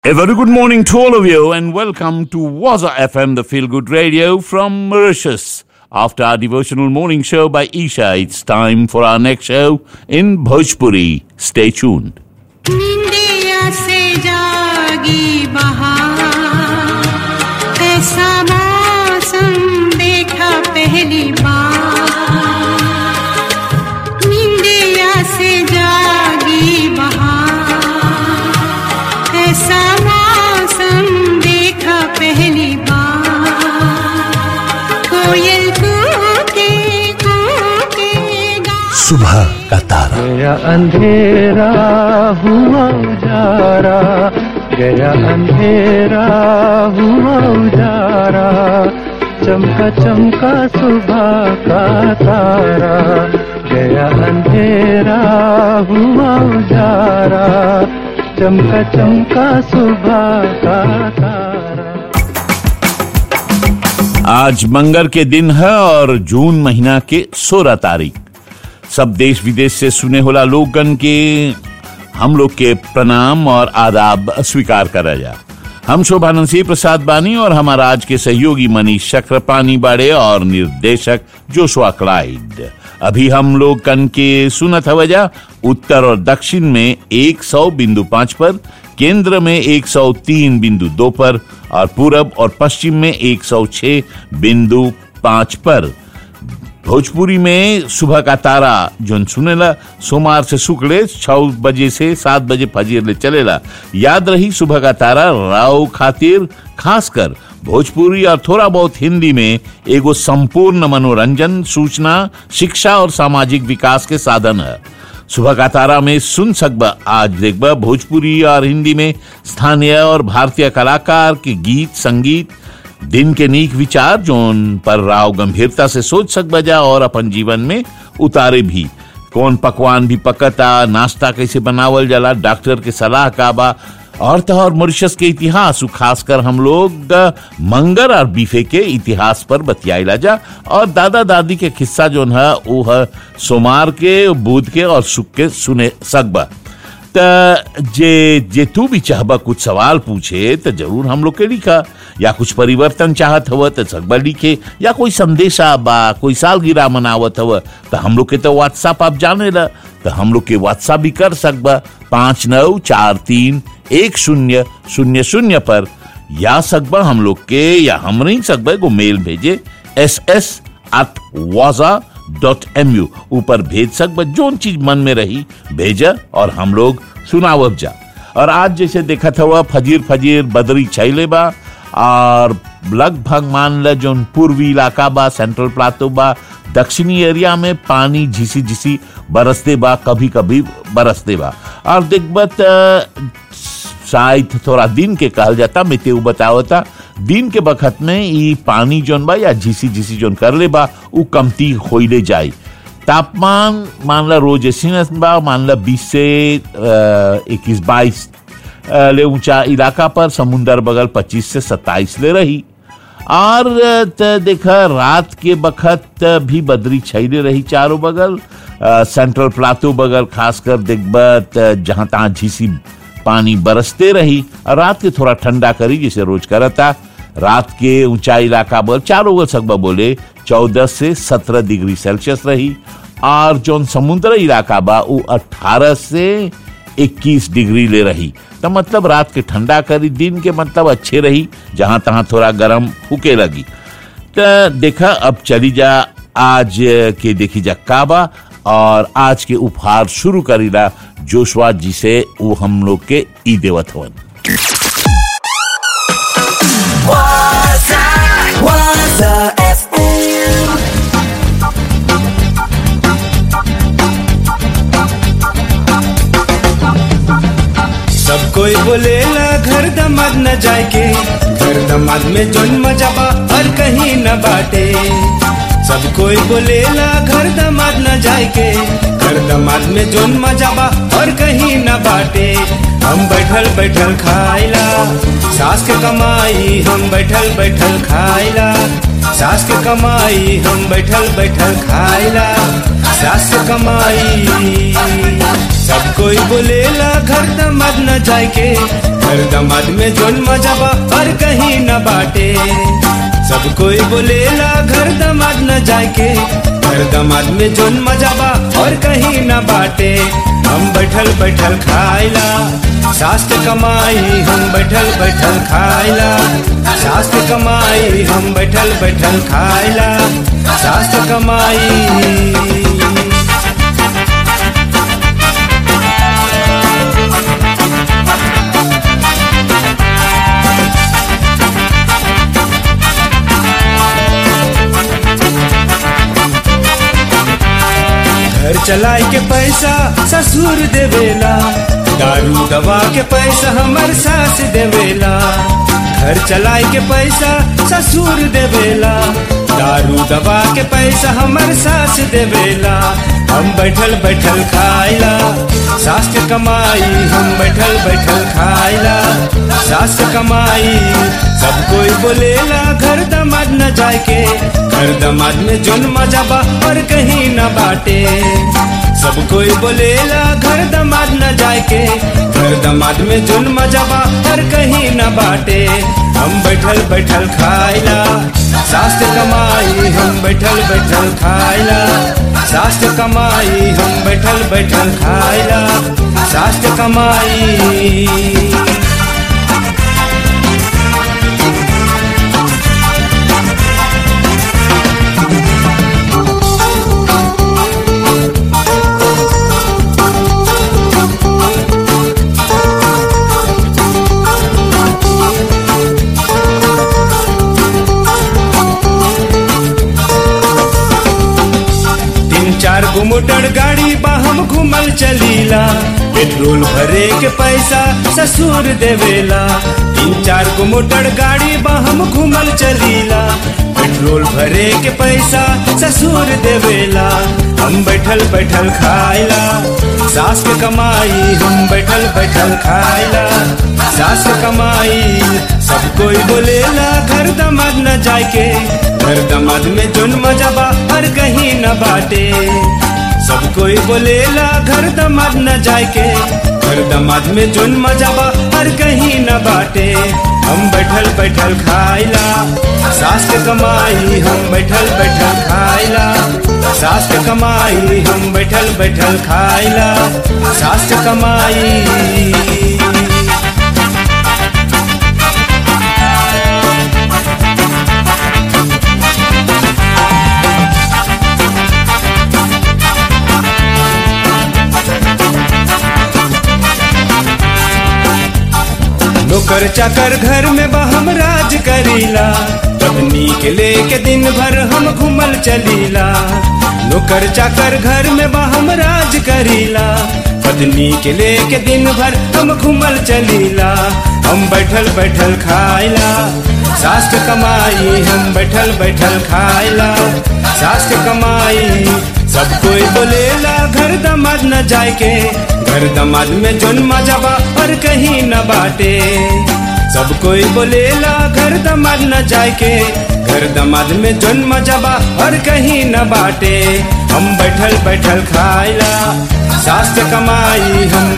A very good morning to all of you, and welcome to Waza FM, the feel good radio from Mauritius. After our devotional morning show by Isha, it's time for our next show in Bhojpuri. Stay tuned. निंदिया से जागी बहार ऐसा मौसम देखा पहली बार निंदिया से जागी बहार ऐसा मौसम देखा पहली बार कोयल कूके कूके गा सुबह का तारा गया अंधेरा हुआ उजारा गया अंधेरा हुआ उजारा चमका चमका सुबह का तारा गया अंधेरा हुआ उजारा चमका चमका सुबह का तारा आज मंगर के दिन है और जून महीना के सोलह तारीख सब देश विदेश से सुने होला लोगन के हम लोग के प्रणाम और आदाब स्वीकार करा जा हम शोभानंद सिंह प्रसाद बानी और हमारा आज के सहयोगी मनीष चक्रपानी बाड़े और निर्देशक जोशुआ क्लाइड अभी हम लोग कन के सुनत हवजा उत्तर और दक्षिण में 100 बिंदु पांच पर केंद्र में 103 बिंदु दो पर और पूरब और पश्चिम में 106 बिंदु पांच पर भोजपुरी में सुबह का तारा जोन सुनेला सोमवार से शुक्र छह बजे से सात बजे फजीर ले चलेला याद रही सुबह का तारा राव खातिर खासकर भोजपुरी और थोड़ा बहुत हिंदी में एगो संपूर्ण मनोरंजन सूचना शिक्षा और सामाजिक विकास के साधन है सुबह का तारा में सुन सकबा आज देखबा भोजपुरी और हिंदी में स्थानीय और भारतीय कलाकार के गीत संगीत दिन के नीक विचार जोन पर राव गंभीरता से सोच सक बजा और अपन जीवन में उतारे भी कौन पकवान भी पकता नाश्ता कैसे बनावल जाला डॉक्टर के सलाह का बा और तो और मॉरिशस के इतिहास उ खासकर हम लोग अ, मंगर और बीफे के इतिहास पर बतियाइला जा और दादा दादी के किस्सा जोन है वो है सोमार के बुध के और सुख के सुने सकबा त जे जे तू भी चाहबा कुछ सवाल पूछे तो जरूर हम लोग के लिखा या कुछ परिवर्तन चाहत हव तो सकबा लिखे या कोई संदेशा बा कोई सालगिरह मनावत हव तो हम लोग के तो व्हाट्सएप आप जाने ला तो हम लोग के व्हाट्सएप भी कर सकबा पाँच नौ चार तीन एक शून्य शून्य शून्य पर या सकबा हम लोग के या हम नहीं सकबा को मेल भेजे एस एस एट वाजा डॉट एम यू ऊपर भेज सकबा जोन चीज मन में रही भेजा और हम लोग सुनावब जा और आज जैसे देखा था वह फजीर फजीर बदरी छैले बा और लगभग मान ल जोन पूर्वी इलाका बा सेंट्रल प्लाटो बा दक्षिणी एरिया में पानी झिसी झिसी बरसते बा कभी कभी बरसते बा और देखबा त शायद थोड़ा दिन के कहल जाता मैं तेऊ बतावता दिन के बखत में ई पानी जोन बा या झिसी झिसी जोन कर ले बा उ कमती होइले जाई तापमान मान ला रोज ऐसी बा मान ला बीस से इक्कीस बाईस ले ऊंचा इलाका पर समुंदर बगल पच्चीस से सत्ताईस ले रही और त देखा रात के बखत भी बदरी छैले रही चारों बगल अ, सेंट्रल प्लाटो बगल खासकर देखबा त जहां तहां झीसी पानी बरसते रही और रात के थोड़ा ठंडा करी जैसे रोज करता रात के ऊंचाई इलाका पर चारों ओर सकबा बोले चौदह से सत्रह डिग्री सेल्सियस रही और जो समुद्र इलाका बा वो अठारह से 21 डिग्री ले रही तो मतलब रात के ठंडा करी दिन के मतलब अच्छे रही जहां तहां थोड़ा गर्म हुके लगी तो देखा अब चली जा आज के देखी जा काबा और आज के उपहार शुरू करीला जोशवा जी से वो हम लोग के ई देवत हवन Waza FM. सब कोई बोलेला घर दमाद न जाए के घर दमाद में जोन मजा बा हर कहीं न बाटे सब कोई बोलेला घर दमाद न जाए के घर दमाद में जोन मजा बा हर कहीं न बाटे हम बैठल बैठल खाइला सास के कमाई हम बैठल बैठल खाइला सास के कमाई हम बैठल बैठल खाइला सास के कमाई सब कोई बोलेला घर दमाद न जाए के घर दमाद में जोन मजा बा और कहीं न बाटे सब कोई बोलेला घर दमाद न जाए के घर दमाद में जोन मजा बा और कहीं न बाटे हम बैठल बैठल खाइला सास के कमाई हम बैठल बैठल खाइला सास के कमाई हम बैठल बैठल खाइला सास के कमाई घर चलाए के पैसा ससुर देवेला दारू दवा के पैसा हमर सास देवेला घर चलाए के पैसा ससुर देवेला दारू दवा के पैसा हमर सास देवेला हम बैठल बैठल खाइला सास के कमाई हम बैठल बैठल खाइला सास के कमाई सब कोई बोलेला घर दमाद न जाए के घर दमाद में जोन मजा बा और कहीं न बाटे सब कोई बोलेला घर दमाद न जाए के घर दमाद में जोन मजा बा और कहीं न बाटे हम बैठल बैठल खाइला सास के कमाई हम बैठल बैठल खाइला सास के कमाई हम बैठल बैठल खाइला सास के कमाई तीन चार गो मोटर गाड़ी बा हम घूमल चलीला पेट्रोल भरे के पैसा ससुर देवेला तीन चार गो मोटर गाड़ी बा हम घूमल चलीला पेट्रोल भरे के पैसा ससुर देवेला हम बैठल बैठल खाइला सास के कमाई हम बैठल बैठल खाइला सास के कमाई सब कोई बोलेला घर दमाद न जाए के घर दमाद में जोन मजा बा हर कहीं न बाटे सब कोई बोलेला घर दमाद न जाए के घर दमाद में जोन मजा बा हर कहीं न बाटे हम बैठल बैठल खाइला सास के कमाई हम बैठल बैठल खाइला सास के कमाई हम बैठल बैठल खाइला सास के कमाई नौकर चाकर घर में बा हम राज करीला पत्नी के लेके दिन भर हम घूमल चलीला नौकर चाकर घर में बा हम राज करीला पत्नी के लेके दिन भर हम घूमल चलीला हम बैठल बैठल खाइला सास के कमाई हम बैठल बैठल खाइला सास के कमाई सब कोई बोलेला घर दमाद न जाए के घर दमाद में जोन मजा बा और कहीं न बाटे सब कोई बोलेला घर दमाद न जाए के घर दमाद में जोन मजा बा और कहीं न बाटे हम बैठल बैठल खाइला सास के कमाई हम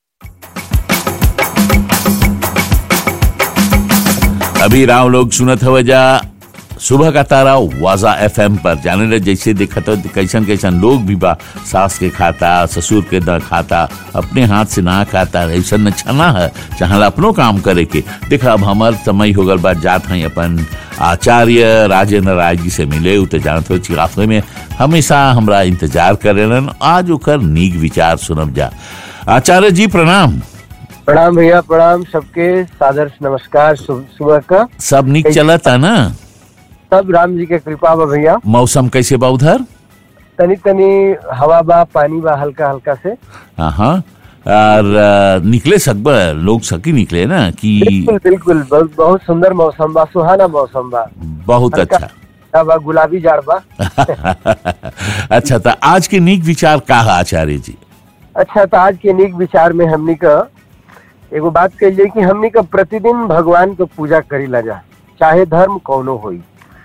अभी राव लोग सुनत हवे जा सुबह का तारा वाजा एफएम पर जाने रहे जैसे देखा तो कैसन कैसन लोग भी बा सास के खाता ससुर के न खाता अपने हाथ से ना खाता ऐसा न छना है चाहला अपनो काम करे के देखा अब हमार समय हो गल बा जात हैं अपन आचार्य राजेंद्र राय जी से मिले उ तो जानत हो चिराफे में हमेशा हमरा इंतजार करेलन आज ओकर नीक विचार सुनब जा आचार्य जी प्रणाम प्रणाम भैया प्रणाम सबके सादर नमस्कार सु- सुबह का सब नीक चलता ना सब राम जी के कृपा बा भैया मौसम कैसे बा उधर तनी तनी हवा बा पानी बा हल्का हल्का से हाँ हाँ और अ, निकले सकबा लोग सकी निकले ना कि बिल्कुल बिल्कुल बहुत बहुत सुंदर मौसम बा सुहाना मौसम बा बहुत हल्का अच्छा हल्का बा गुलाबी जाड़ बा अच्छा तो आज के नीक विचार का है आचार्य जी अच्छा तो आज के नीक विचार में हमनी का एगो बात कहिए कि हमनी का प्रतिदिन भगवान के पूजा करी ला जा चाहे धर्म कौनो होई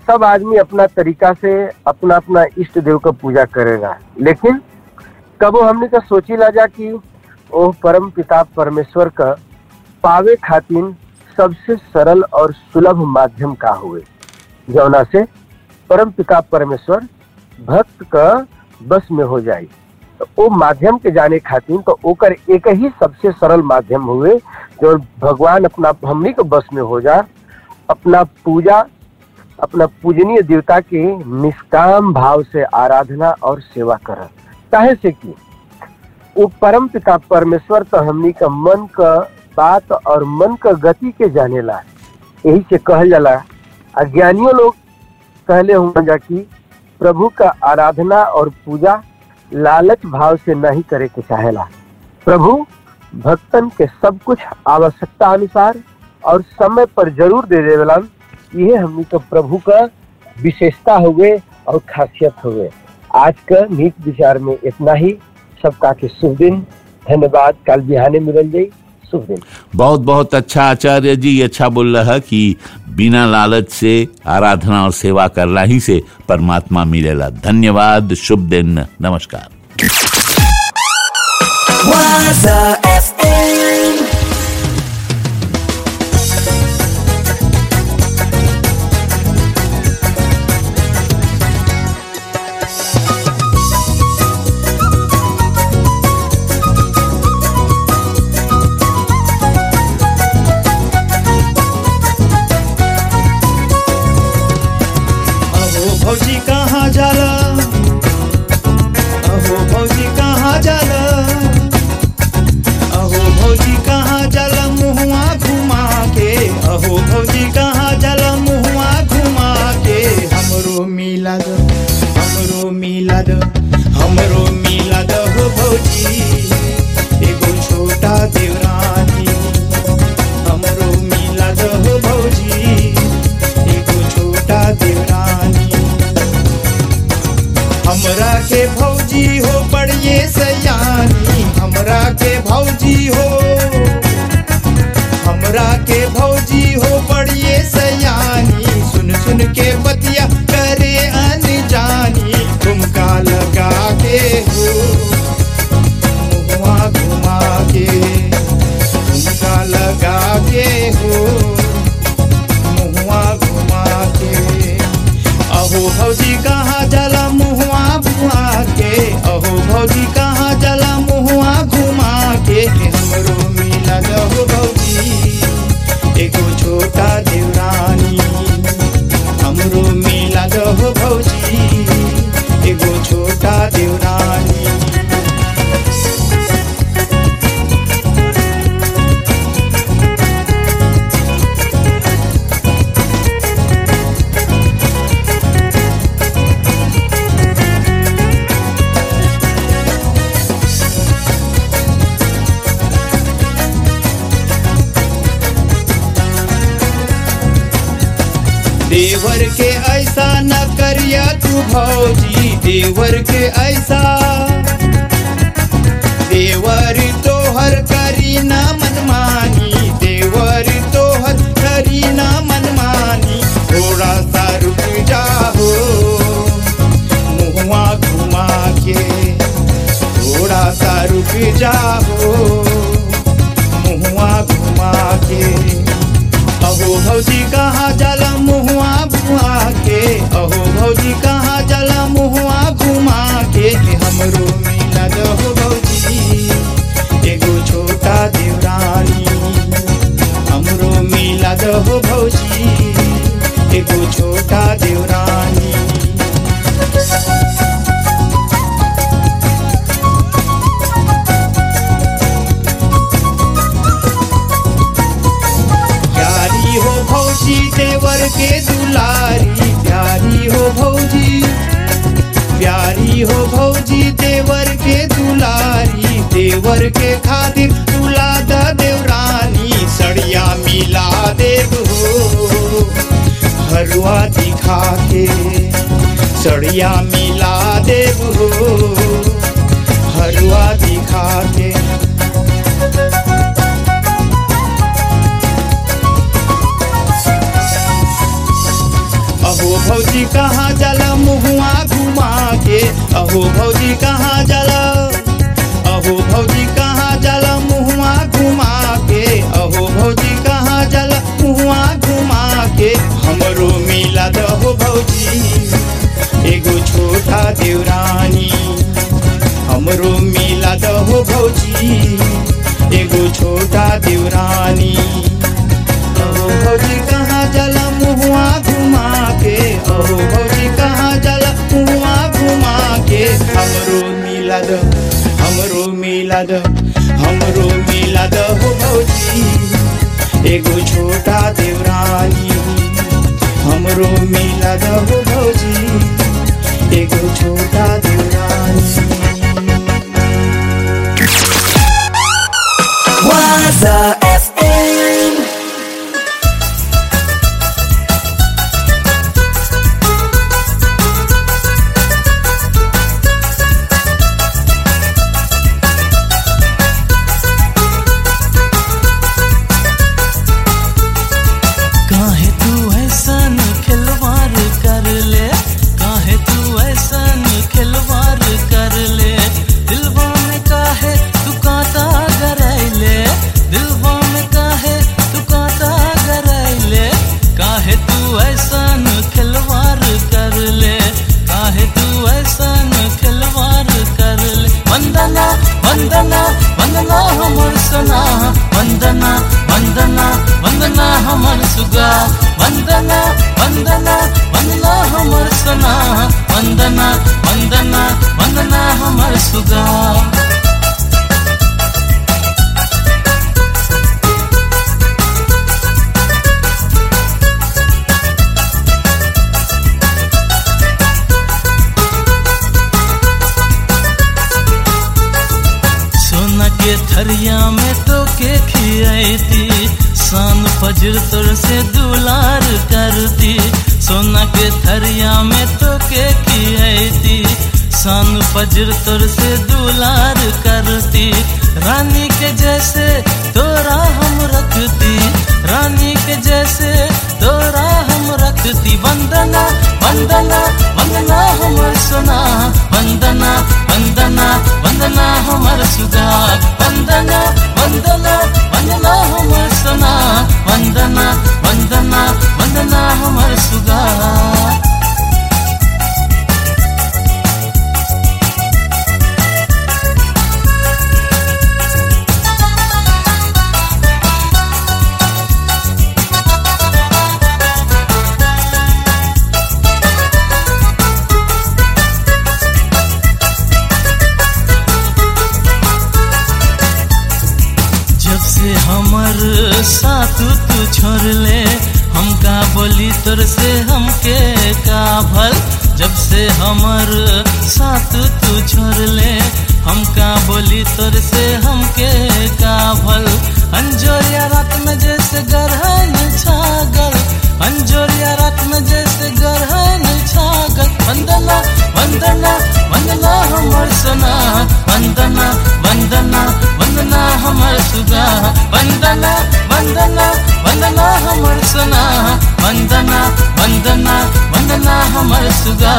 सब आदमी अपना तरीका से अपना अपना इष्ट देव का पूजा करेगा लेकिन कबो हमने का सोची ला जा कि ओ परम पिता परमेश्वर का पावे खातिर सबसे सरल और सुलभ माध्यम का हुए जौना से परम पिता परमेश्वर भक्त का बस में हो जाए तो ओ माध्यम के जाने खातिर तो ओकर एक ही सबसे सरल माध्यम हुए जो भगवान अपना हमनी के बस में हो जा अपना पूजा अपना पूजनीय देवता के निष्काम भाव से आराधना और सेवा कर काहे से कि वो परम पिता परमेश्वर तो हमनी का मन का बात और मन का गति के जानेला यही से कहल जाला अज्ञानियों लोग कहले हुआ जा कि प्रभु का आराधना और पूजा लालच भाव से नहीं करे के चाहेला प्रभु भक्तन के सब कुछ आवश्यकता अनुसार और समय पर जरूर दे देवेलन ये हमनी का प्रभु का विशेषता हुए और खासियत हुए आज का नीत विचार में इतना ही सबका के शुभ दिन धन्यवाद कल बिहाने मिलल जाई शुभ दिन बहुत बहुत अच्छा आचार्य जी ये अच्छा बोल रहा है कि बिना लालच से आराधना और सेवा करना ही से परमात्मा मिलेला धन्यवाद शुभ दिन नमस्कार Waza FM. अहो भौजी कहाँ जाला अहो भौजी कहाँ जाला अहो भौजी कहाँ जाला मुहुआ घुमा के अहो भौजी कहाँ जाला मुहुआ घुमा के हमरो मिला दो हमरो मिला दो हमरो मिला दो हो भौजी एगो छोटा देवरानी हमरो मिला दो हो भौजी एगो छोटा देवरानी हमरा के भौजी हो बड़िए सयानी हमरा के भौजी हो हमरा के भौजी हो बड़िए सयानी सुन सुन के बतिया करे अनजानी ठुमका लगा के हो मुहुआ घुमा के ठुमका लगा के हो मुहुआ घुमा के अहो भौजी कहाँ जला मुहुआ घुमा के अहो भौजी कहाँ जला मुहुआ घुमा के हमरो मिला दहो भौजी एगो छोटा देवरानी हमरो मिला दहो भौजी एगो छोटा देवरानी देवर के ऐसा न करिया तू भौजी देवर के ऐसा देवर तोहर करी ना मनमानी देवर तोहर करी ना मनमानी थोड़ा सा रुक जाओ मुहुआ घुमा के थोड़ा सा रुक जाओ मुहुआ घुमा के अहो भौजी कहाँ जला मुहुआ घुमा के अहो भौजी कहाँ जला मुहुआ घुमा के हमरो मिला दहो भौजी एगो छोटा देवरानी हमरो मिला दहो भौजी एगो छोटा देवरानी प्यारी हो भौजी देवर के दुलारी प्यारी हो भौजी प्यारी हो भौजी देवर के दुलारी देवर के खातिर तुला द देवरानी सड़िया मिला देव हो हरुआ दिखा के सड़िया मिला देव हो हरुआ दिखा के अहो भौजी कहाँ जाला मुहुआ घुमा के अहो भौजी कहाँ जाला अहो भौजी कहाँ जाला मुहुआ घुमा के अहो भौजी कहाँ जाला मुहुआ घुमा के हमरो मिला दहो भौजी एगो छोटा देवरानी हमरो मिला दहो भौजी एगो छोटा देवरानी अहो भौजी कहाँ जाला मुहुआ घुमा के अहो भौजी कहाँ जाला मुहुआ घुमा के हमरो मिला द हमरो मिला द हमरो मिला द हो भौजी एगो छोटा देवरानी हमरो मिला द हो भौजी एगो छोटा देवरानी Waza FM. काहे तू ऐसन खिलवाड़ कर ले काहे तू ऐसन खिलवाड़ कर ले दिलवा में काहे तू कांटा गरैले दिलवा में काहे तू कांटा गरैले काहे तू ऐसन खिलवाड़ कर ले काहे तू ऐसन खिलवाड़ कर ले वंदना वंदना वंदना हमर सना वंदना वंदना वंदना हमर सुगा वंदना वंदना वंदना हमर सना वंदना वंदना वंदना हमर सुगा सोना के थरिया में तो के खियाती शान फजर तोर से दुलार करती सोना के थरिया में तो के खियाती शान फजर तोर से दुलार करती रानी के जैसे तोरा हम रखती रानी के जैसे तोरा हम रखती वंदना वंदना वंदना हमर सोना वंदना वंदना वंदना हमर सुगा वंदना वंदना वंदना हमर सोना वंदना वंदना वंदना हमर सुगा जब से हमर साथ तू छोड़ ले हमका बोली तोर से हमके का भल जब से हमर साथ तू छोड़ ले हमका बोली तोर से हमके का भल अंजोरिया रात में जैसे गरहन छागल अंजोरिया रात में जैसे गरहन छागल वंदना वंदना वंदना हमर सोना वंदना वंदना वंदना हमर सुगा वंदना वंदना वंदना हमर सोना वंदना वंदना वंदना हमर सुगा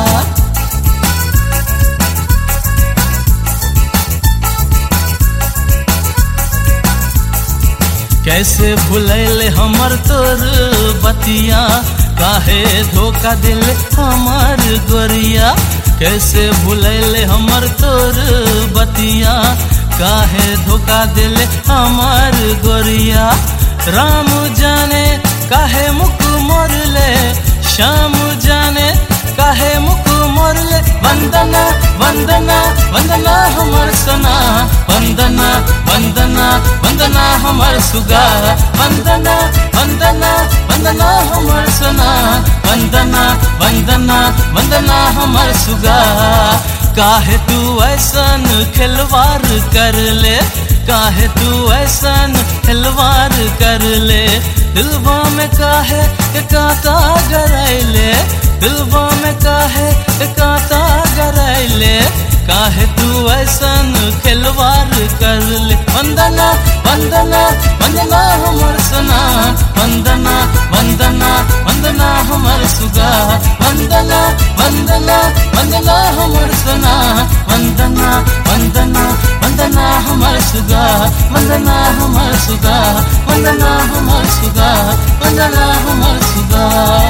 कैसे भुलैल हमर तोर बतिया काहे धोखा दिल हमर गोरिया कैसे भुलैल हमर तोर बतिया काहे धोखा दिल हमर गोरिया राम जाने काहे मुख मोर ले श्याम जाने काहे मुख मोर ले वंदना वंदना वंदना हमर सना वंदना वंदना वंदना हमर सुगा वंदना वंदना वंदना हमर सना वंदना वंदना वंदना हमर सुगा काहे तू ऐसन खिलवाड़ कर ले काहे तू ऐसन खिलवाड़ कर ले दिलवा में काहे के कांटा गरैले दिलवा में काहे के कांटा गरैले काहे तू ऐसन खिलवाड़ कर ले वंदना वंदना वंदना हमर सना वंदना वंदना वंदना हमर सुगा वंदना हमर सुगा वंदना हमर सुगा वंदना हमर सुगा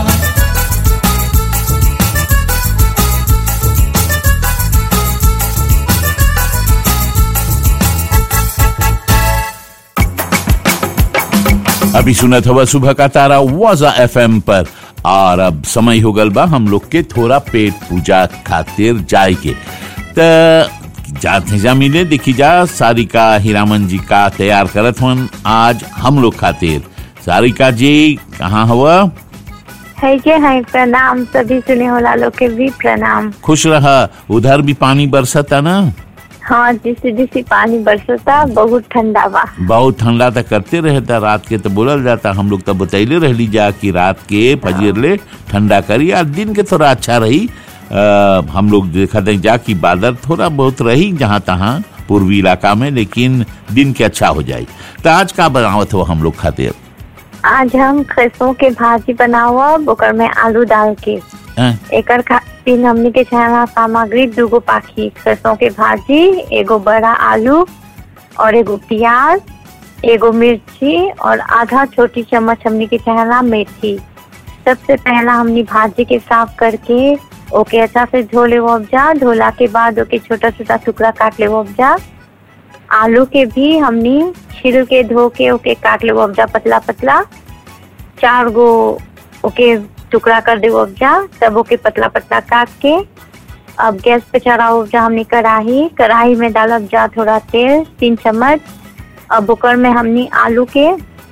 अभी सुनत हवा सुबह का तारा वाजा एफएम पर और अब समय हो गल बा हम लोग के थोड़ा पेट पूजा खातिर जाए के त जाते जा मिले देखी जा सारिका हीरामन जी का तैयार करत हन आज हम लोग खातिर सारिका जी कहाँ हुआ है के है प्रणाम सभी सुने होला लोग के भी प्रणाम खुश रहा उधर भी पानी बरसता ना हाँ जिसी जिसी पानी बरसता बहुत ठंडा बा बहुत ठंडा तो करते रहता रात के तो बोलल जाता हम लोग तो बतैले रहली जा कि रात के फजीर ले ठंडा करी और दिन के थोड़ा अच्छा रही आ, हम लोग देखा थे जा कि बादल थोड़ा बहुत रही जहाँ तहाँ पूर्वी इलाका में लेकिन दिन के अच्छा हो जाए तो आज का बनावत हो हम लोग खातिर आज हम खसों के भाजी बनावा ओकर में आलू डाल के हैं? एकर खातिर हमनी के चाहना सामग्री दूगो पाखी सरसों के भाजी एगो बड़ा आलू और एगो प्याज एगो मिर्ची और आधा छोटी चम्मच हमनी के चाहना मेथी सबसे पहला हमनी भाजी के साफ करके ओके अच्छा से धो ले उपजा धोला के बाद ओके छोटा छोटा टुकड़ा काट ले उपजा आलू के भी हमनी छिल के धो के ओके काट ले उपजा पतला पतला चार गो ओके टुकड़ा कर दे उपजा तब ओके पतला पतला काट के अब गैस पे चढ़ा उपजा हमनी कढ़ाई कढ़ाई में डालब जा थोड़ा तेल तीन चम्मच अब ओकर में हमनी आलू के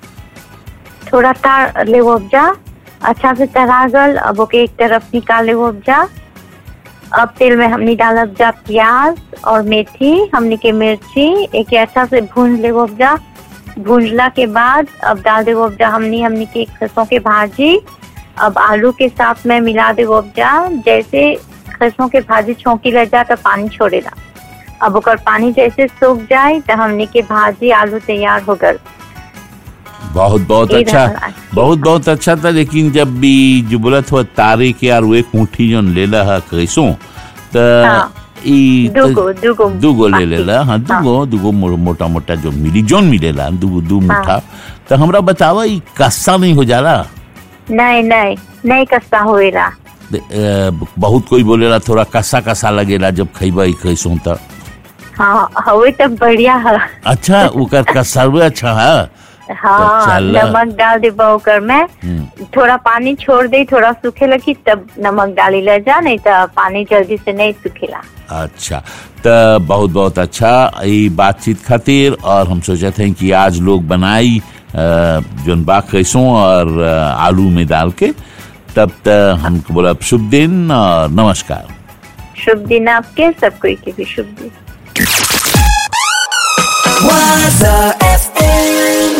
थोड़ा तार ले उपजा अच्छा से तरा गल अब ओके एक तरफ निकाले उपजा अब तेल में हमनी डालब जा प्याज और मेथी हमनी के मिर्ची एक अच्छा से भून ले उपजा भूंजला के बाद अब डाल दे उपजा हमनी हमनी के खसों के भाजी अब आलू के साथ में मिला दे उपजा जैसे खसों के भाजी छौंकी लग जा तो पानी छोड़ेला अब ओकर पानी जैसे सूख जाए तो हमनी के भाजी आलू तैयार हो गल बहुत बहुत ई अच्छा रहल आज के बहुत बहुत अच्छा था लेकिन जब भी जो बोलत हुआ तारे के यार वो एक मुट्ठी जो लेला है कैसो तो हाँ। ई त- दूगो दूगो दूगो ले बाकी। लेला हाँ दूगो दूगो मो- मोटा मोटा जो मिली जोन मिलेला दूगो दू मुठ्ठा तो हमरा बतावा ई कस्सा नहीं हो जाला नहीं नहीं नहीं कस्ता होएला दे- अ, बहुत कोई बोलेला थोड़ा कसा कसा लगेला जब खइबा ई कैसो त हाँ हवे तो बढ़िया है अच्छा ओकर कसरवे अच्छा है हाँ चला। नमक डाल दे ओकर में हम्म, थोड़ा पानी छोड़ दे थोड़ा सूखे लगी तब नमक डाली ले जा नहीं तो पानी जल्दी से नहीं सूखेला अच्छा तो बहुत बहुत अच्छा ये बातचीत खातिर और हम सोचते हैं कि आज लोग बनाई अ, जोन बा कैसों और अ, आलू में डाल के तब तक हमको बोला शुभ दिन और नमस्कार शुभ दिन आपके सब कोई के भी शुभ दिन Waza FM.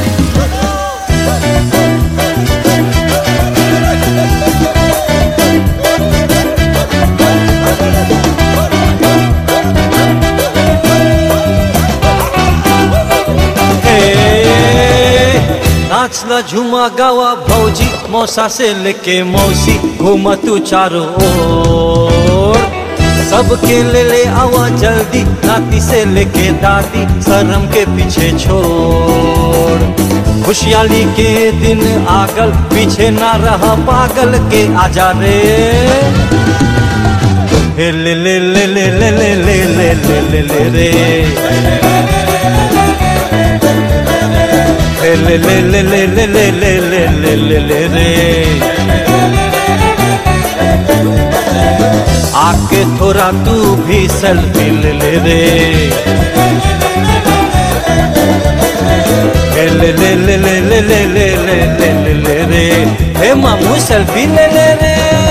नाचला झुमा गावा भौजी मौसा से लेके मौसी घूमा तू चारों ओर सबके ले ले आवा जल्दी नाती से लेके दादी शर्म के पीछे छोड़ खुशहाली के दिन आगल पीछे ना रहा पागल के आजा रे हे ले ले ले ले ले ले ले ले ले ले ले रे हे ले ले ले ले ले ले ले ले ले ले ले रे आके थोड़ा तू भी सेल्फी ले ले रे हे ले ले ले ले ले ले ले ले ले ले ले रे हे मामू सेल्फी ले ले रे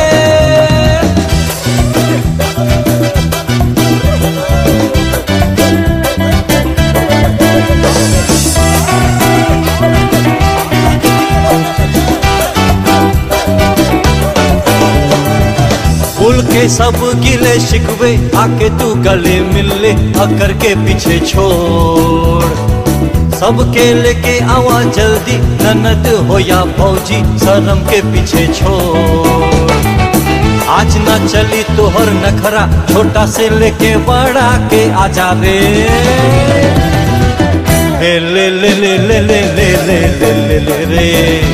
फूल के सब गिले शिकवे आके तू गले मिल ले अकर के पीछे छोड़ सबके लेके आवा जल्दी ननद हो या फौजी शर्म के पीछे छोड़ आज न चली तोहर नखरा छोटा से लेके बड़ा के आजा रे हे ले ले ले ले ले ले ले ले ले ले रे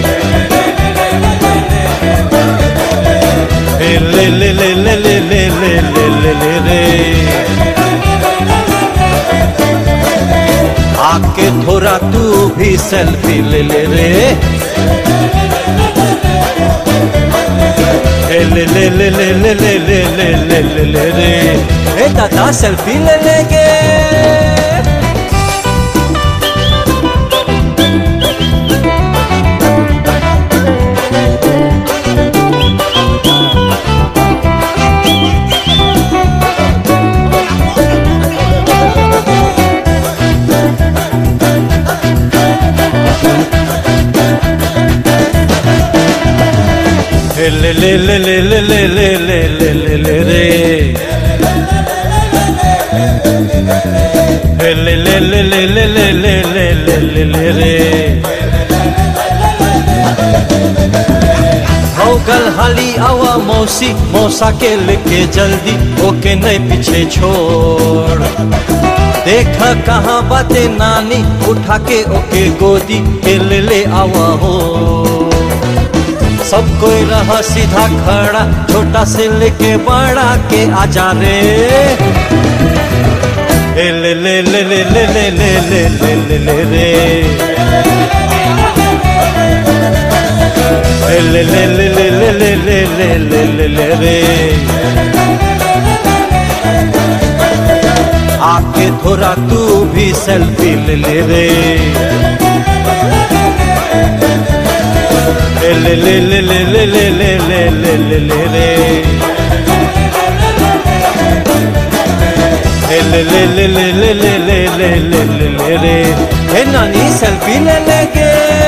हे ले ले ले ले ले ले ले ले ले ले रे आके थोड़ा तू भी सेल्फी ले ले रे ए ले ले ले ले ले ले ले ले ले ले ले रे ए दादा सेल्फी ले लेंगे ए ले ले ले ले ले ले ले ले ले ले ले रे ए ले ले ले ले ले ले ले ले ले ले ले रे हो गल हाली आवा मौसी मौसा के लेके जल्दी ओके नहीं पीछे छोड़ देखा कहाँ बातें नानी उठा के ओके गोदी के ले ले आवा हो सब कोई रहा सीधा खड़ा छोटा से लेके बड़ा के आजा रे ए ले ले ले ले ले ले ले ले ले ले ले रे ए ले ले ले ले ले ले ले ले ले ले ले रे आके थोड़ा तू भी सेल्फी ले ले रे ए ले ले ले ले ले ले ले ले ले ले ले रे ए ले ले ले ले ले ले ले ले ले ले ले रे ए नानी सेल्फी ले लेंगे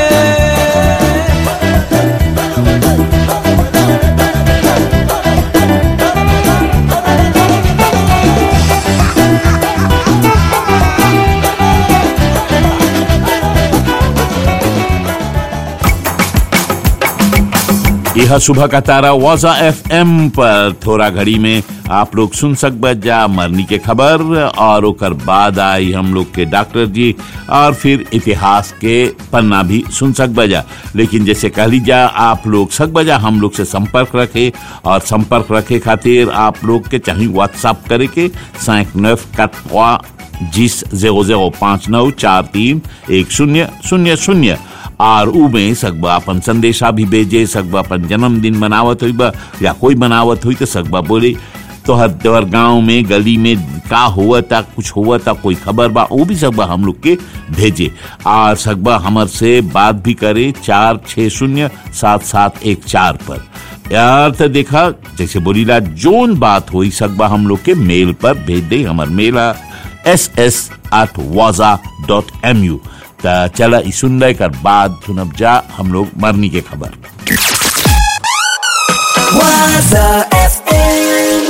यह सुबह का तारा वाजा एफ एम पर थोड़ा घड़ी में आप लोग सुन सक जा मरनी के खबर और ओकर बाद आई हम लोग के डॉक्टर जी और फिर इतिहास के पन्ना भी सुन सक बजा लेकिन जैसे कह लीजा आप लोग सक बजा हम लोग से संपर्क रखे और संपर्क रखे खातिर आप लोग के चाहे व्हाट्सअप करे के सैक नफ कटवा जिस जेरो जेरो पाँच नौ चार तीन एक शून्य शून्य शून्य और ऊ में सकबा अपन संदेशा भी भेजे सकबा अपन जन्मदिन मनावत हुई बा या कोई मनावत हुई तो सकबा बोले तो हर त्योहार गांव में गली में का हुआ था कुछ हुआ था कोई खबर बा वो भी सकबा हम लोग के भेजे और सकबा हमर से बात भी करे चार छः शून्य सात सात एक चार पर यार तो देखा जैसे बोलीला जोन बात हुई सकबा हम लोग के मेल पर भेज दे हमार मेल एस एस एट वाजा डॉट एम यू चला ई सुन ले कर बाद सुनब जा हम लोग मरनी के खबर Waza FM.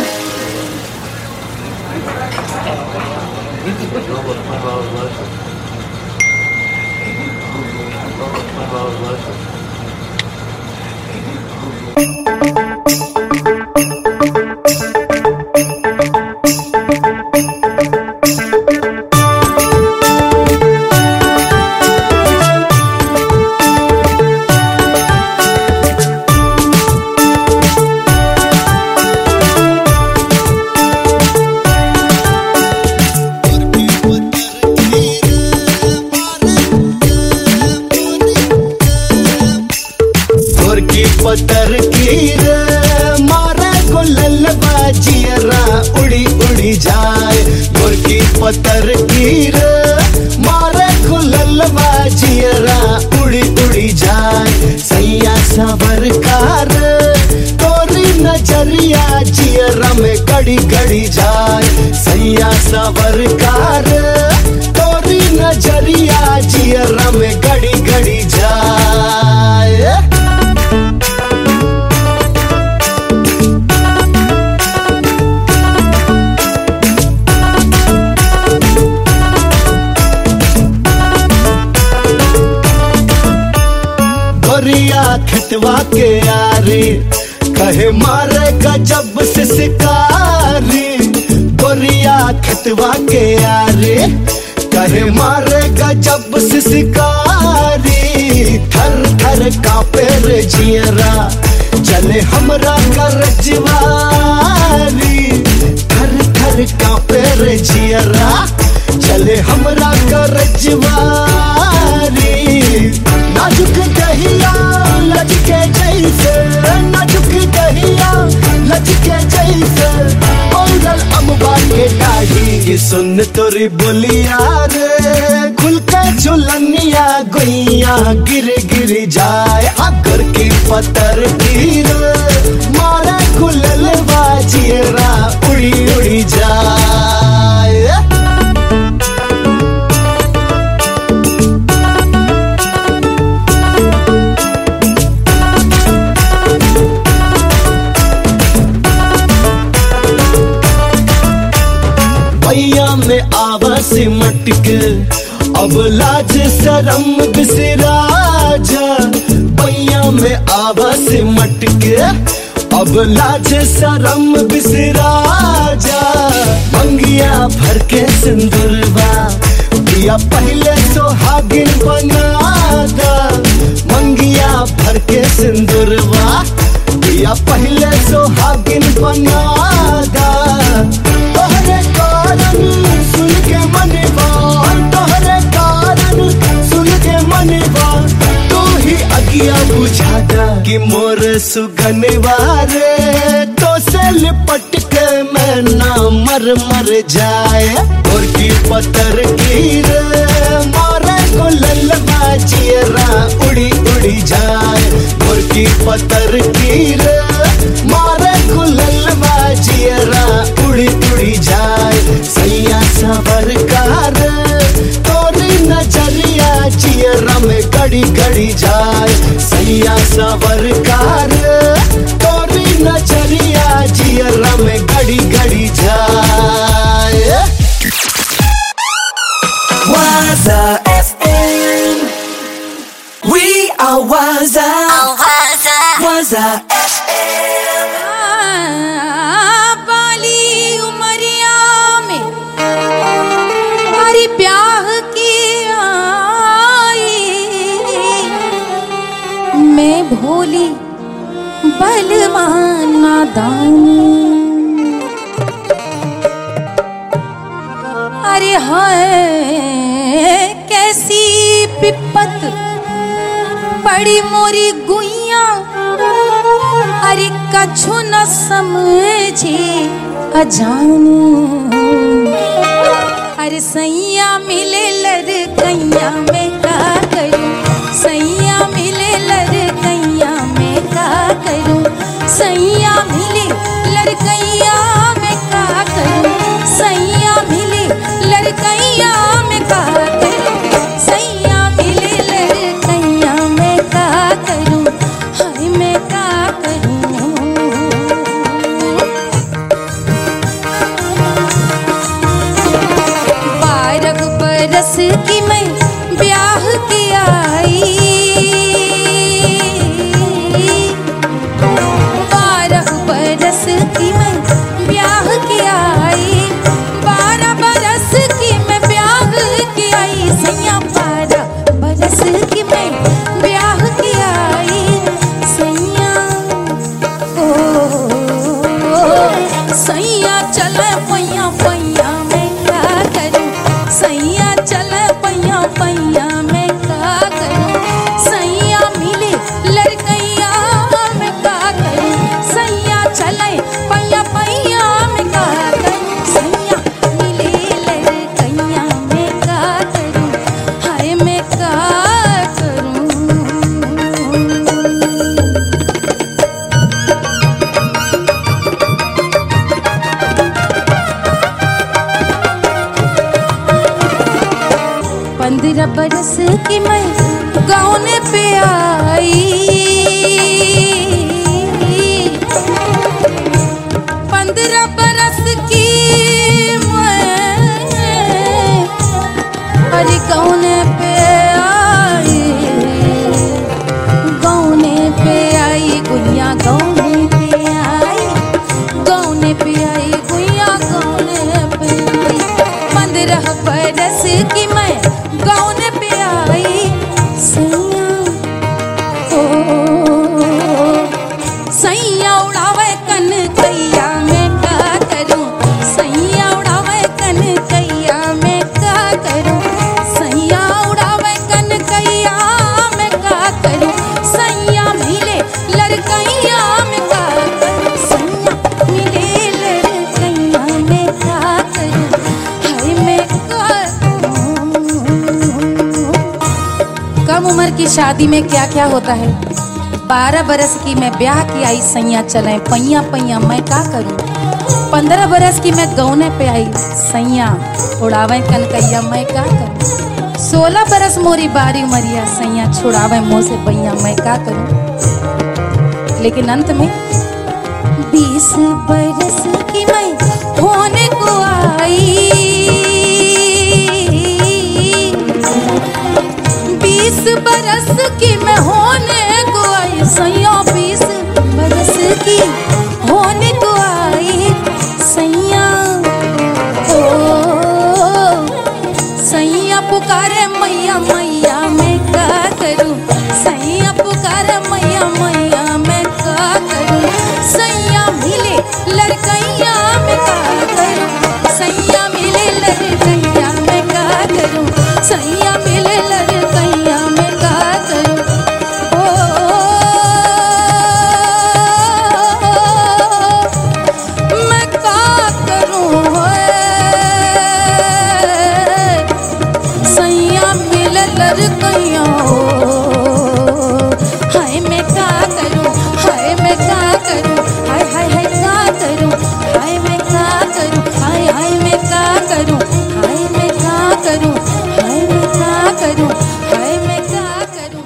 गोरकी पतर की रे मारे गुलल बाजियरा उड़ी उड़ी जाए गोरकी पतर की रे मारे गुलल बाजियरा उड़ी उड़ी जाए सैया सबर कार तोरी नजरिया जियरा में गड़ी गड़ी जाए सैया सबर कार तोरी नजरिया जियरा में गड़ी गड़ी जाए गोरिया खटवा के यारी कहे मारे गजब से शिकारी गोरिया खटवा के यारी कहे मारेगा जब से शिकारी थर थर कापे रे जियरा चले हमरा कर रजवारी थर थर कापे रे जियरा चले हमरा कर रजवारी नाजुक दहिया लचके जैसे नाजुक दहिया लचके जैसे औरल अम्बा के डाढ़ी सुन तोरी बोलिया रे खुल के झुलनिया गुइया गिर गिर जाए अगर की पतर गिर मारे खुलल बाजियरा उड़ी उड़ी जाए भैया में आवा सिमट के अब लाज शरम बिसरा जा भैया में आवा सिमट के अब लाज शरम बिसरा जा मंगिया भर के सिंदूरवा दिया पहले सोहागिन बना दा मंगिया भर के सिंदूरवा दिया पहले सोहागिन बना दा तोहरे कारण सुन के मनवा तोहरे कारण सुन के मनवा तू ही अगिया बुझाता कि मोर सुगनवा रे तो से लिपट के मैं ना मर मर जाए और की पत्थर की रे मारे को ललबा चियरा उड़ी उड़ी जाए और की पत्थर की रे मारे को ललबा चियरा उड़ी उड़ी जाए सैया सबर कार तोरी नजरिया चियरा में गड़ी गड़ी जाए सैया सबर कार तोरी नजरिया चियरा में गड़ी गड़ी जाए Waza FM. We are Waza. Waza FM. बाली उमरिया में हमारी ब्याह की आई मैं भोली बलवान नादान अरे हाय कैसी पिपत पड़ी मोरी गुइया अरे कछु न समझे अजान अरे सैया मिले लर कैया में का करूं सैया मिले लर कैया में का करूं सैया मिले लड़कैया में का करूं सैया मिले लड़कैया में का करूं सैया मिले लड़कैया में का करूं हाय मैं का करूं बारह बरस की मैं ब्याह की आई बारह बरस की मैं ब्याह की आई बारह बरस की मैं ब्याह की आई सैया बारह बरस की मैं ब्याह की आई सैया ओ सैया चल पैया पैया मैं क्या करूं सैया चल पैया पैया मैं क्या करूं सैया मिले लड़कैया मैं क्या करूं सैया चले पैया पैया मैं क्या करूं सैया मिले लड़कैया मैं क्या करूं हाय मैं क्या करूं पंद्रह बरस की मैं गाँव पे आई पंद्रह बरस की मैं अरे गाँव पे आई गाँव पे आई गुड़िया गाँव पे आई गाँव पे आई गुड़िया गाँव पे आई पंद्रह बरस की उम्र की शादी में क्या क्या होता है बारह बरस की मैं ब्याह की आई सैया चले पैया पैया मैं का करूं पंद्रह बरस की मैं गौने पे आई सैया उड़ावे कनकैया मैं का करूं सोलह बरस मोरी बारी उमरिया सैया छुड़ावे मुँह से पैया मैं का करूं लेकिन अंत में बीस बरस की मैं होने को आई बीस बरस की मैं होने को आई सैया बीस बरस की होने को आई सैया ओ सैया पुकारे मैया मैया मैं का करूं सैया पुकारे मैया मैया मैं का करूं सैया मिले लड़कैया मैं का करूं सैया मिले लड़कैया मैं का करूं सैया मिले लड़कैया मैं का करूं ओ मैं का करूं होए सैया मिले लड़कैया हाय मैं का करूं हाय मैं का करूं हाय हाय हाय का करूं हाय मैं का करूं हाय हाय मैं का करूं हाय मैं का करूं हाय मैं का करूं हाय मैं का करूं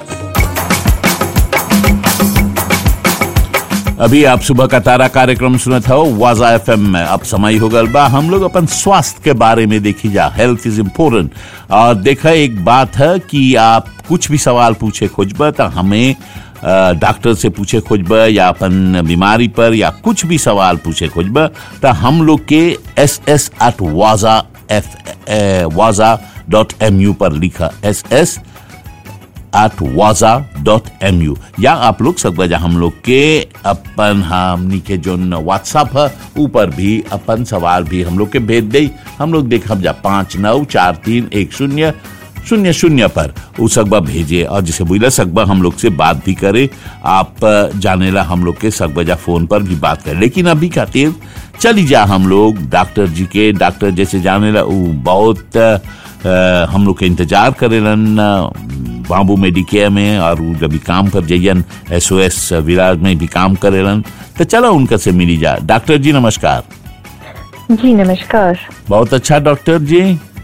अभी आप सुबह का तारा कार्यक्रम सुनत हो वाजा एफ में अब समय हो गल बा हम लोग अपन स्वास्थ्य के बारे में देखी जा हेल्थ इज इम्पोर्टेंट और देखा एक बात है कि आप कुछ भी सवाल पूछे खोजब तो हमें अ, डॉक्टर से पूछे खोजब या अपन बीमारी पर या कुछ भी सवाल पूछे खोजब तो हम लोग के एस एस एट वाजा एफ वाजा डॉट एम यू पर लिखा एस एस एट वाजा डॉट एम यू या आप लोग सब वजह हम लोग के अपन हमनी के जो व्हाट्सअप है ऊपर भी अपन सवाल भी हम लोग के भेज दे हम लोग देख हम जा पाँच नौ चार तीन एक शून्य शून्य शून्य पर उ सकबा भेजे और जिसे बुला सकबा हम लोग से बात भी करे आप अ, जानेला हम लोग के सकबजा फोन पर भी बात करे लेकिन अभी खातिर चली जा हम लोग डॉक्टर जी के डॉक्टर जैसे जानेला उ बहुत अ, हम लोग के इंतजार करेलन अ, बाबू मेडिकेयर में और उ जब भी काम कर जाइयन एस ओ एस विराज में भी काम करेलन तो चलो उनका से मिली जा डॉक्टर जी नमस्कार जी नमस्कार बहुत अच्छा डॉक्टर जी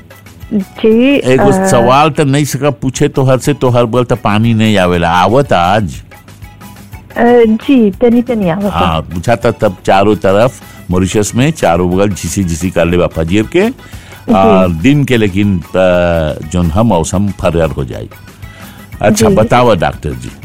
जी एगो अ, सवाल तो नहीं सका पूछे तो हर से तो हर बोल तो पानी नहीं आवेला आवत आज अ, जी तनी तनी आवत है। हाँ पूछा था तब चारों तरफ मॉरिशस में चारों बगल झिसी झिसी कर ले फजीर के और दिन के लेकिन अ, जोन हम मौसम फरर हो जाए अच्छा जी। बताओ डॉक्टर जी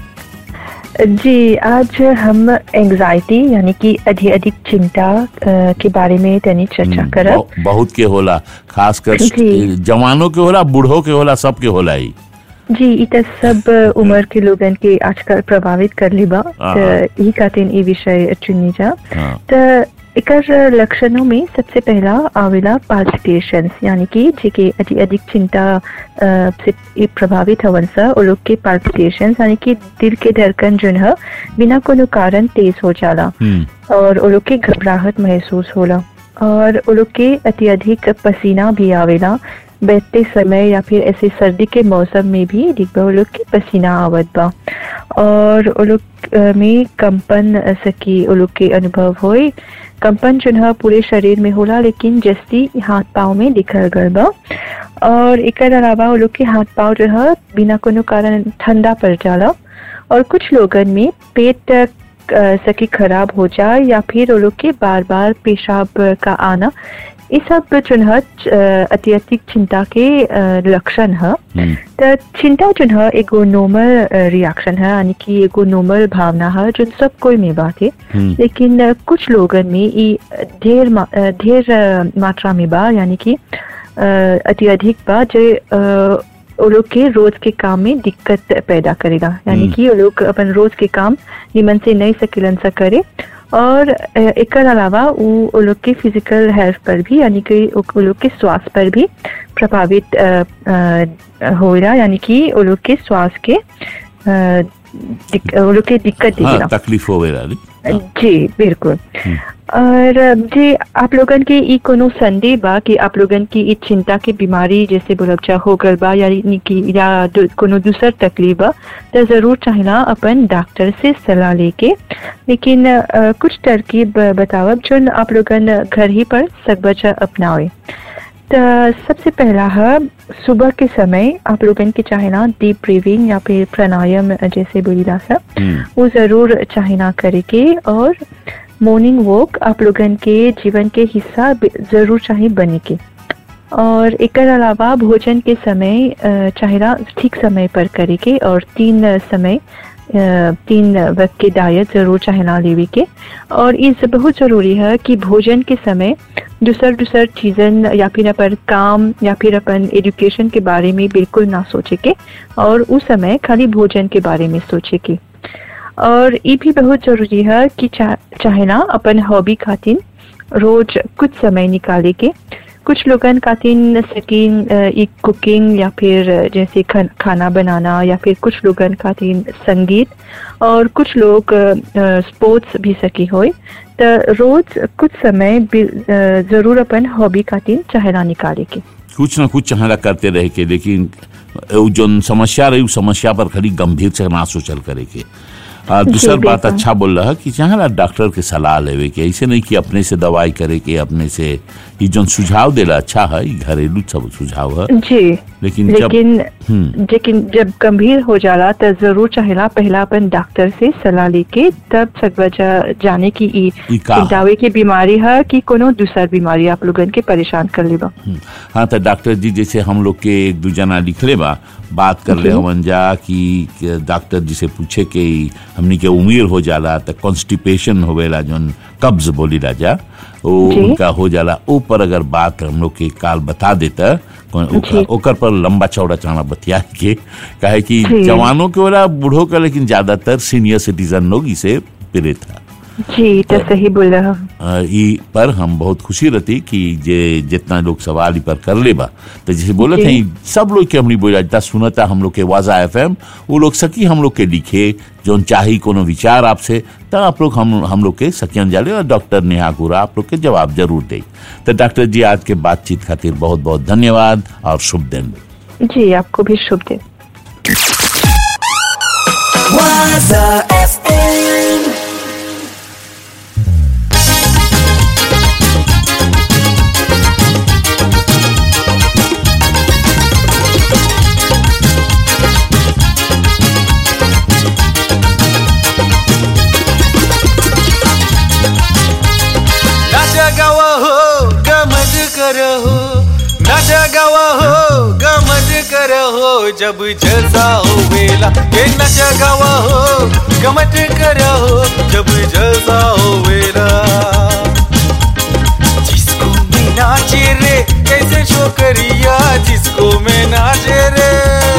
जी आज हम एंजाइटी यानी कि अधिक अधिक चिंता अ, के बारे में तनी चर्चा करब बहु- बहुत के होला खासकर जी। जवानों के होला बूढ़ों के होला सबके होला ही जी इ त सब उम्र के लोगन के आजकल प्रभावित कर लेबा हाँ। त ई खातिर ई विषय चुनी जा हाँ। त एकर लक्षणों में सबसे पहला आवेला पाल्पिटेशंस यानी कि जेके अधिक अधिक चिंता अ, से ई प्रभावित हवन सा वो लोग के पाल्पिटेशंस यानी कि दिल के धड़कन जोन है बिना कोनो कारण तेज हो जाला हम्म और वो लोग के घबराहट महसूस होला और वो लोग के अत्यधिक पसीना भी आवेला बैठते समय या फिर ऐसे सर्दी के मौसम में भी दिख बा वो लोग के पसीना आवत बा और वो लोग अ, में कंपन अ, सकी वो लोग के अनुभव होई कंपन जो है पूरे शरीर में होला लेकिन जस्ती हाथ पाँव में दिखल गल बा और एकर अलावा वो लोग के हाथ पाँव जो है बिना कोनो कारण ठंडा पड़ जाला और कुछ लोगन में पेट अ, सकी खराब हो जाए या फिर वो लोग के बार बार पेशाब का आना ये सब जो है अ, अत्यधिक चिंता के अ, लक्षण है हम्म त चिंता जो है एगो नॉर्मल रिएक्शन है यानी कि एगो नॉर्मल भावना है जो सब कोई में बात है हम्म लेकिन अ, कुछ लोगन में ई ढेर मा- अ, ढेर अ, मात्रा में बा यानी कि अ, अत्यधिक बा जो अ, वो लोग के रोज के काम में दिक्कत पैदा करेगा यानी हम्म। कि वो लोग अपन रोज के काम निमन से नहीं सकिलन सा करे और अ, एकर अलावा वो वो लोग के फिजिकल हेल्थ पर भी यानी कि वो वो लोग के स्वास्थ्य पर भी प्रभावित अ, अ, हो रहा यानी कि वो लोग के स्वास्थ्य के अ, दिक- वो लोग के दिक्कत हाँ दिखेगा तकलीफ हो गया रे। जी बिल्कुल और जी आप लोगन के ई कोनो संदेह बा कि आप लोगन की ई चिंता की बीमारी जैसे बोलबचा हो गल बा यानी कि या दु, कोनो दूसर तकलीफ बा तो जरूर चाहिला अपन डॉक्टर से सलाह लेके लेकिन अ, कुछ तरकीब बतावब जो आप लोगन घर ही पर सकबचा अपनावे तो सबसे पहला है सुबह के समय आप लोगन के चाहिना डीप ब्रीविंग या फिर प्राणायाम जैसे बोलीला सा वो जरूर चाहिना करे के और मॉर्निंग वॉक आप लोगन के जीवन के हिस्सा बे- जरूर चाहिए बने के और एक अलावा भोजन के समय अ, चाहिए ठीक समय पर करे के और तीन समय अ, तीन वक्त के डाइट जरूर चाहिए लेवे के और ये बहुत जरूरी है कि भोजन के समय दूसर दूसर चीज़न या फिर अपन काम या फिर अपन एजुकेशन के बारे में बिल्कुल ना सोचे के और उस समय खाली भोजन के बारे में सोचे के और ये भी बहुत जरूरी है कि चा, चाहे ना अपन हॉबी खातिर रोज कुछ समय निकाले के कुछ लोगन खातिर सकीन अ, एक कुकिंग या फिर जैसे खन, खाना बनाना या फिर कुछ लोगन खातिर संगीत और कुछ लोग स्पोर्ट्स भी सकी होए तो रोज कुछ समय बि- अ, जरूर अपन हॉबी खातिर चाहेला निकाले के कुछ ना कुछ चाहला करते रहे के लेकिन उ जोन समस्या रही उस समस्या पर खाली गंभीर से ना सोचल करे के आ, जी, दूसर बात बिल्कुल। अच्छा बोल रहा कि चाहला डॉक्टर के सलाह लेवे के ऐसे नहीं कि अपने से दवाई करे के अपने से ये जोन सुझाव देला अच्छा है ई घरेलू सब सुझाव है जी लेकिन जब लेकिन हम्म लेकिन जब गंभीर हो जाला तो जरूर चाहेला पहला अपन डॉक्टर से सलाह लेके तब सकबजा जाने की ई ई का है? चिंतावे की बीमारी है कि कोनो दूसर बीमारी आप लोगन के परेशान कर लेबा हाँ तो डॉक्टर जी जैसे हम लोग के एक दू जना लिखले बा बात कर ले जी। हमन जा कि कि डॉक्टर जी से पूछे कि हमनी के उम्र हो जाला तो कॉन्स्टिपेशन होवेला जोन कब्ज बोली जा वो जी। उनका हो जाला ऊपर अगर बात हम लोग के काल बता देता कौन- ओकर जी। ओकर पर लंबा चौड़ा चौड़ा बतिया के कहे कि जी। जवानों के वाला बूढ़ों का लेकिन ज्यादातर सीनियर सिटीजन लोग इसे पीड़ित है जी तो सही बोल रहा अ, ई पर हम बहुत खुशी रहती कि जे जितना लोग सवाल ई पर कर ले बा तो जैसे बोले जी। थे सब लोग के हमनी बोला जितना सुनता हम लोग के वाजा एफ वो लोग सकी हम लोग के लिखे जोन चाही कोनो विचार आपसे तो आप लोग हम हम लोग के सकियन जाले और डॉक्टर नेहा गुरा आप लोग के जवाब जरूर दे तो डॉक्टर जी आज के बातचीत खातिर बहुत बहुत धन्यवाद और शुभ दिन जी आपको भी शुभ दिन Waza FM. नाचा गावा हो गमज करो हो नाचा गावा हो गमज करो हो जब जलसा हो वेला ये नाचा गावा हो गमज करो हो जब जलसा हो वेला जिसको मैं नाचे रे कैसे छोकरिया जिसको मैं नाचे रे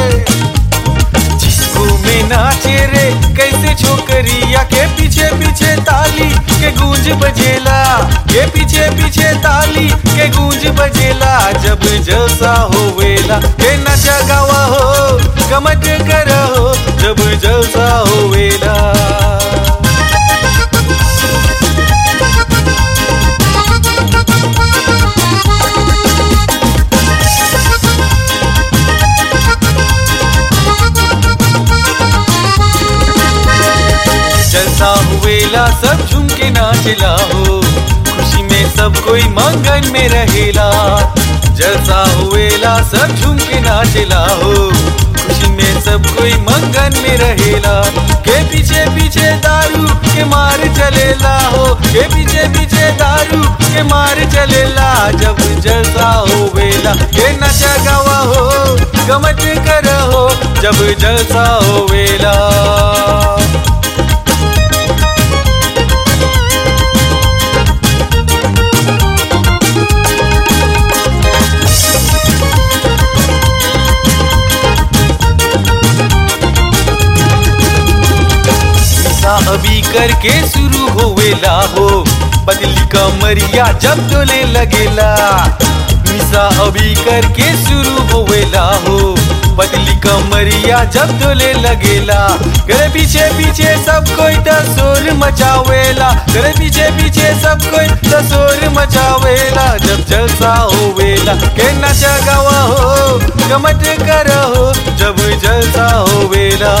जिसको मैं नाचे रे कैसे छोकरिया के पीछे पीछे ताली के गूंज बजेला के पीछे पीछे ताली के गूंज बजेला जब जलसा होवेला के नचा गावा हो गमट करा हो जब जलसा होवेला जलसा हुएला सब झूम के नाचला हो खुशी में सब कोई मंगन में रहेला जलसा हुएला सब झूम के नाचला हो खुशी में सब कोई मंगन में रहेला के पीछे पीछे दारू के मार चलेला हो के पीछे पीछे दारू के मार चलेला जब जलसा होवेला के नचा गावा हो गमत कर हो जब जलसा होवेला निशा अभी करके शुरू होवेला हो बदली कमरिया जब डोले लगेला निशा अभी करके शुरू होवेला हो बदली कमरिया जब डोले लगेला गले पीछे पीछे सब कोई तो सुर मचावेला तेरे पीछे पीछे सब कोई तो शोर मचावेला जब जलसा होवेला के नच गवा हो गमट करो जब जलसा होवेला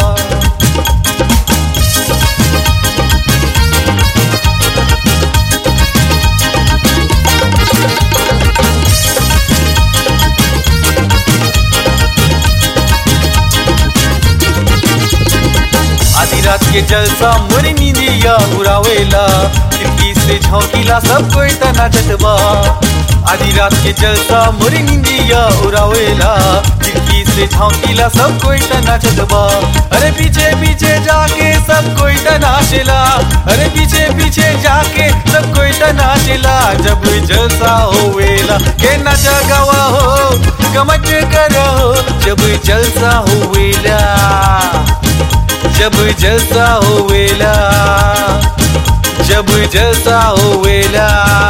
आधी रात के जलसा मोरी नींदिया उड़ावेला खिड़की से झोंकीला सब कोई तना चटबा आधी रात के जलसा मोरी नींदिया उड़ावेला खिड़की से झोंकीला सब कोई तना चटबा अरे पीछे पीछे जाके सब कोई तनाचेला अरे पीछे पीछे जाके सब कोई तनाचेला जब जलसा होवेला के नचा गवा हो कमट करो जब जलसा होवेला जब जलसा होवेला जब जलसा होवेला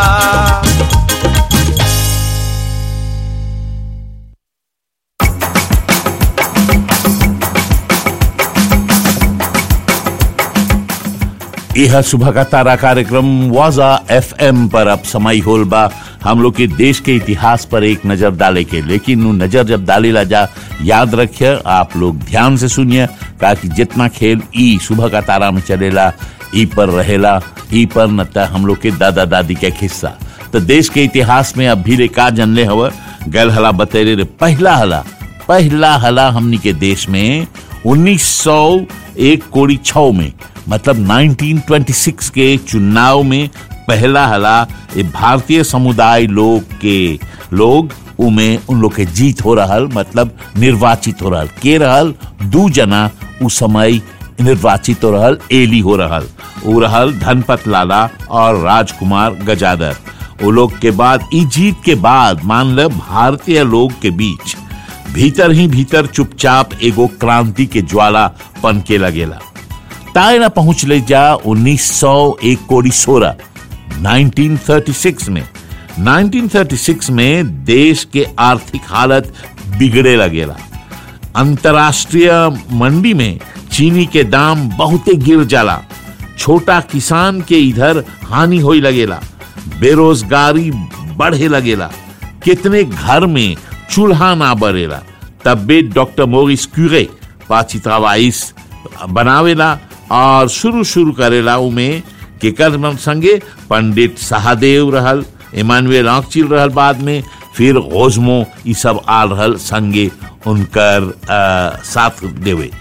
यह सुबह का तारा कार्यक्रम वाजा एफएम पर अब समय होल बा हम लोग के देश के इतिहास पर एक नजर डाले के लेकिन उ नजर जब डाले ला जा याद रखिए आप लोग ध्यान से सुनिए ताकि जितना खेल ई सुबह का तारा में चलेला ई पर रहेला ई पर न त हम लोग के दादा दादी के हिस्सा तो देश के इतिहास में अब भी रे का जनले हव गल हला बतेरे रे पहला हला पहला हला हमनी के देश में 1901 कोड़ी छौ में मतलब 1926 के चुनाव में पहला हला ये भारतीय समुदाय लोग के लोग उमे उन लोग के जीत हो रहल मतलब निर्वाचित हो रहल के रहल दू जना उस समय निर्वाचित हो रहल एली हो रहल वो रहल धनपत लाला और राजकुमार गजादर वो लोग के बाद ई जीत के बाद मान ल भारतीय लोग के बीच भीतर ही भीतर चुपचाप एगो क्रांति के ज्वाला पनके लगेला ताए ना पहुंच ले जा 1901 कोड़ी सोलह 1936 में 1936 में देश के आर्थिक हालत बिगड़े लगेला अंतर्राष्ट्रीय मंडी में चीनी के दाम बहुते गिर जाला छोटा किसान के इधर हानि होई लगेला बेरोजगारी बढ़े लगेला कितने घर में चूल्हा ना बरेला तब्बे डॉक्टर मोरिस क्यूरे पाचित्रावाइस बनावेला और शुरू शुरू करेला उमे केकर मन संगे पंडित सहादेव रहल इमानुएल आंकचिल रहल बाद में फिर ओजमो ई सब आल रहल संगे उनकर आ, साथ देवे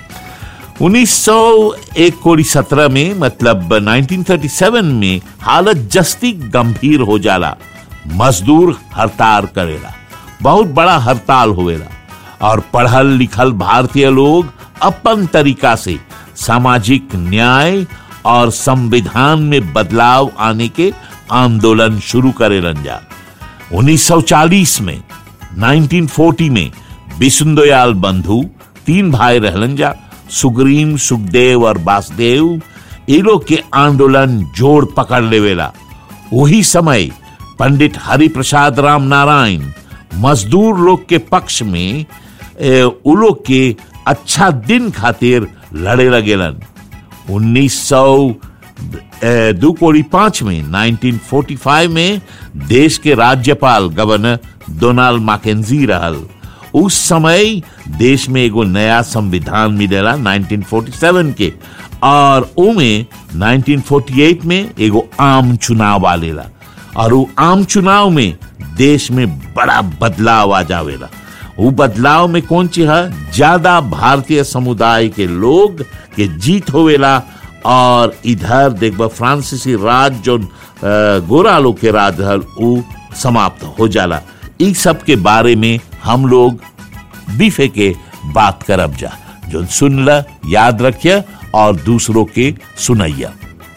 1901 कोड़ी सत्रह में मतलब 1937 में हालत जस्ती गंभीर हो जाला मजदूर हड़ताल करेला बहुत बड़ा हड़ताल होवेला और पढ़ल लिखल भारतीय लोग अपन तरीका से सामाजिक न्याय और संविधान में बदलाव आने के आंदोलन शुरू करे जा 1940 में 1940 में बिशुंदोयाल बंधु तीन भाई रहलन जा सुग्रीम सुखदेव और वासुदेव ये लोग के आंदोलन जोड़ पकड़ लेवेला वही समय पंडित हरिप्रसाद राम नारायण मजदूर लोग के पक्ष में ए, उ लोग के अच्छा दिन खातिर लड़े लगेलन 1900 ए, दो कोड़ी पांच में 1945 में देश के राज्यपाल गवर्नर डोनाल्ड मैकेंजी रहल उस समय देश में एगो नया संविधान मिलेला 1947 के और उमे 1948 में एगो आम चुनाव आलेला और वो आम चुनाव में देश में बड़ा बदलाव आ जावेला वो बदलाव में कौन चीज है ज्यादा भारतीय समुदाय के लोग के जीत होवेला और इधर देखब फ्रांसीसी राज जो अ, गोरा लोग के राज रहल उ समाप्त हो जाला इ सब के बारे में हम लोग बीफे के बात करब जा जो सुन ल याद रखिए और दूसरों के सुनैया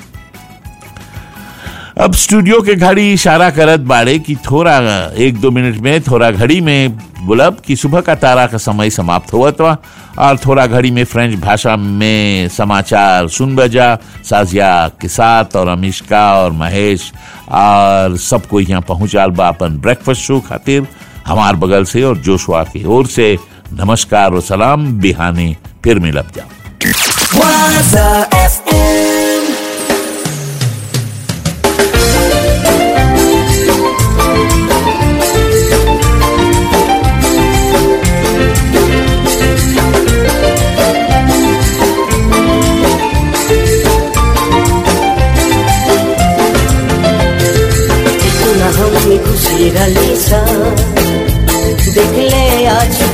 अब स्टूडियो के घड़ी इशारा करत बाड़े कि थोड़ा एक दो मिनट में थोड़ा घड़ी में बुलब कि सुबह का तारा का समय समाप्त हुआ था और थोड़ा घड़ी में फ्रेंच भाषा में समाचार सुन बजा साजिया के साथ और अमिष्का और महेश और सबको यहाँ पहुंचाल बा अपन ब्रेकफास्ट शो खातिर हमार बगल से और जोशुआ की ओर से नमस्कार और सलाम बिहाने फिर मिलब जाओ Waza FM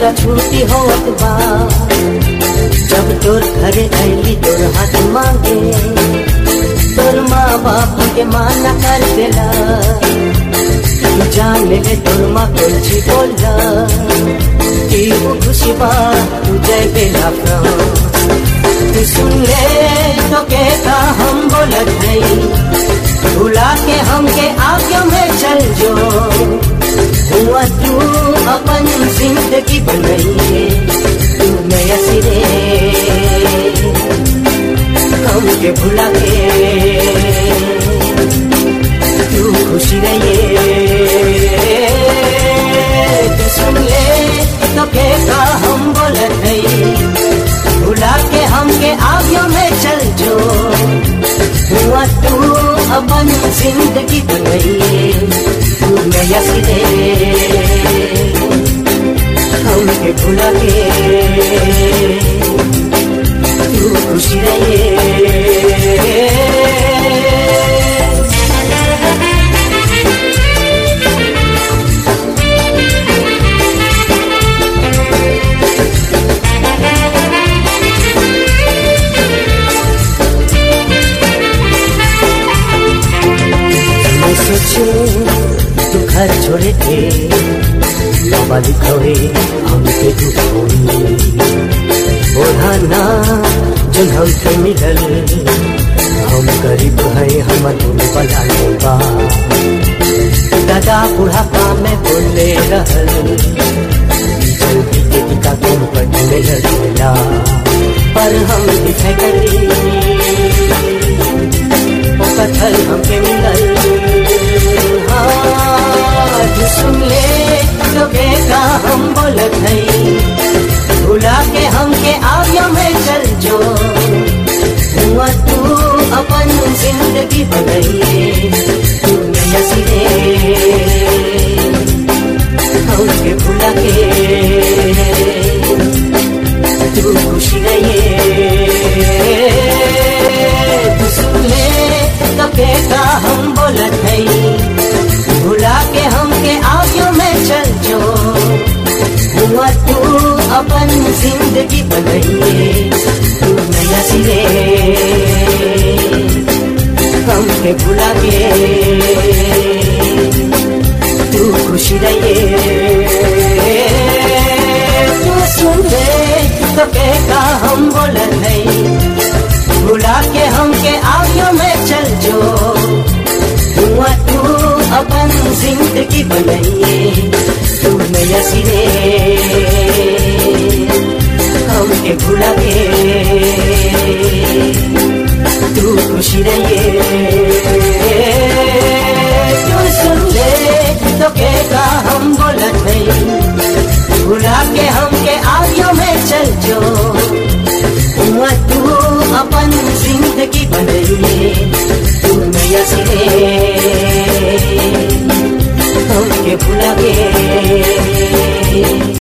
हमरा छुट्टी होत बा जब तोर घरे अली तोर हाथ मांगे तोर माँ बाप के माना कर देला तू जान ले तोर माँ कुछ बोला कि वो खुशी बा तू जय बेला तू सुन ले तो कहता हम बोलत नहीं भुला के हमके आगे में चल जो हुआ तू अपन जिंदगी बनाइए तू नया सिरे हमके भुला के तू खुशी रहिए तू सुन ले तो कहता हम बोलत नहीं भुला के हमके आगे में चल जो हुआ तू अपन जिंदगी बनाइए तू नया सिरे हमके भुला के तू खुशी रहिए मैं सोचे तू घर छोड़े थे बाबा लिखोए हमके दुख होई ओढ़ाना जन हमके मिलल हम गरीब है हम तुम बला बा दादा बुढ़ापा में बोले रहल जल्दी के टिका तुम पर मिलला पर हम दिखे करी ओ कथल हमके मिलल हाँ तू सुन ले तो बेटा हम बोलत हई भुला के हमके आगे में चल जो हुआ तू अपन जिंदगी बनाइए तू नया सिरे हमके भुला के तू खुशी रहिए तू सुन ले तो बेटा हम बोलत हई भुला के हमके आगे में चल जो हुआ तू अपन जिंदगी बनाइए तू नया सिरे हमके भुला के तू खुशी रहिए तू सुन ले तो कहता हम बोलत नहीं भुला के हमके आगे में चल जो हुआ तू अपन जिंदगी बनाइए तू नया सिरे हमके भुला के तू खुशी रहिए तू सुन ले तो कहता हम बोलत नहीं भुला के हमके आगे में चल जो हुआ तू अपन जिंदगी बनाइए तू नया सिरे हमके भुला के